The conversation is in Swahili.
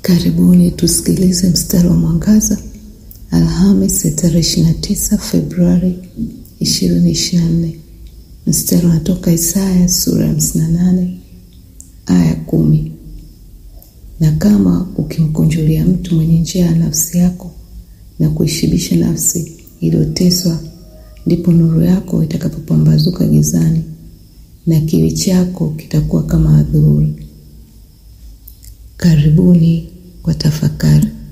Karibuni tusikilize mstari wa mwangaza Alhamis ya tarehe 29 Februari 2024. Mstari unatoka Isaya sura ya 58 aya kumi. Na kama ukimkunjulia mtu mwenye njia ya nafsi yako na kuishibisha nafsi iliyoteswa, ndipo nuru yako itakapopambazuka gizani na kiwi chako kitakuwa kama adhuhuri. Karibuni kwa tafakari.